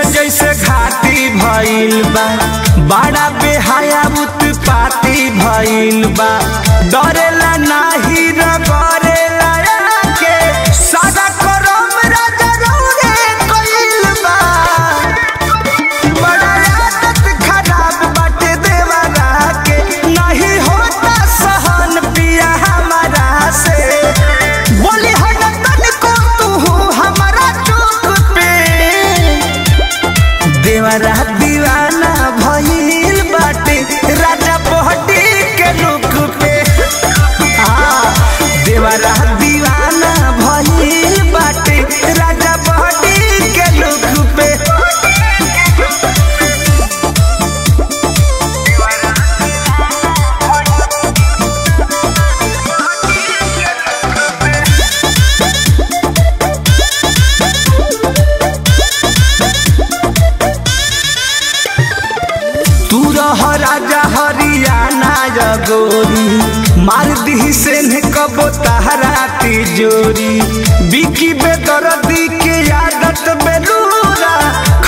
जैसे घाटी भइल बा बड़ा बेहाया उत्पाती भइल बा डरेला नाही न करेला के सादा करम राजा रौरे कइल बा बड़ा आदत खराब बाटे देवरा के नहीं होता सहन पिया हमारा से बोली हटतन को तू हमारा चुप पे देवरा दीवाना भइल बाटे राजा पहटी के रुख पे हाँ, देवरा दीवाना भइल बाटे राजा पहटी के रुख पे तू रह राजा हरियाणा जगोरी मार दी से ने कबो तहरा तिजोरी बिकी बेदर्दी के आदत बेलूरा